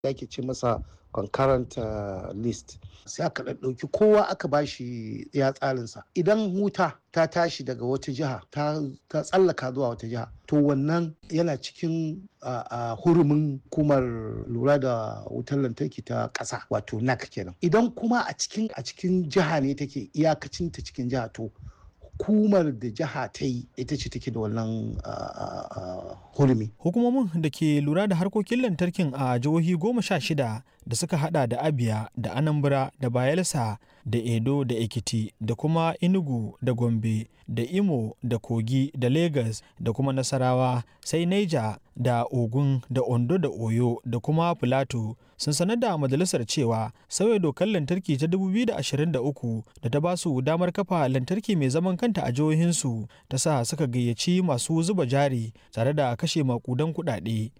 ake ce masa concurrent uh, list sai aka ɗauki kowa aka bashi ya tsarinsa idan huta ta tashi daga wata jiha ta tsallaka zuwa wata jiha to wannan yana cikin uh, uh, hurumin hukumar lura da wutar lantarki ta ƙasa wato nac kenan idan kuma a cikin a cikin jiha ne take iyakacin ta cikin jiha to hukumar da jiha ta yi ita ce take da wannan hurumi. Hukumomin da ke lura da harkokin lantarkin a jihohi goma sha shida da suka hada da Abia da Anambra da Bayelsa da Edo da Ekiti da kuma Enugu da Gombe da Imo da Kogi da Lagos da kuma Nasarawa sai Niger da Ogun da Ondo da Oyo da kuma Filato sun sanar da majalisar cewa sauya dokar lantarki ta 2023 da ta ba su damar kafa lantarki mai zaman kanta a jihohinsu ta sa suka gayyaci masu zuba jari tare da kashe makudan kuɗaɗe